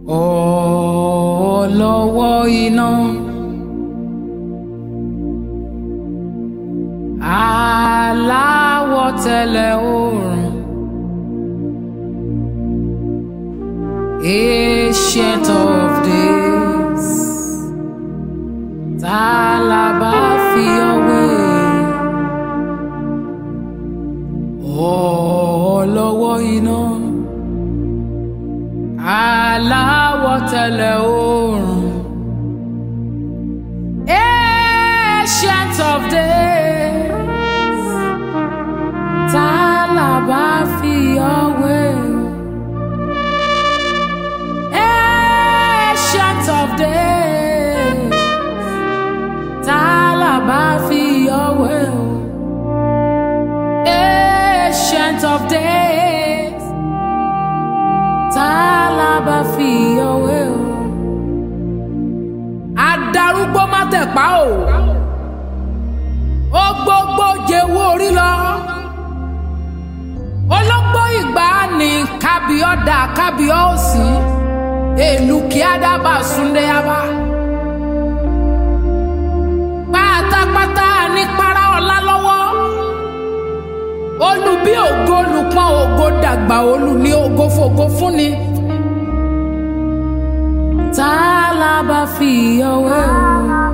ọlọ́wọ́ iná. aláwọ̀ tẹ̀lẹ̀ oòrùn. ancient of days. tá la bá fi ọwé. ọlọ́wọ́ iná. aláwọ̀ tẹ̀lẹ̀ oòrùn. ancient of days. tá la bá fi ọwé. ancient of days. tá la bá fi ọwé. ancient of days. tá la bá fi ọwé. adarúgbó má tẹ̀pá o ó gbogbo jẹ́wọ́ orí lọ ológbò ìgbà ní kábíọ́dà kábíọ́sì èlù kí ádábà súndé yaba pátápátá ní para ọ̀la lọ́wọ́ olù bí ògo olùpọ̀n ògo dàgbà olù ní ògo fògo fúnni tá a lábà fi ọwọ́ o.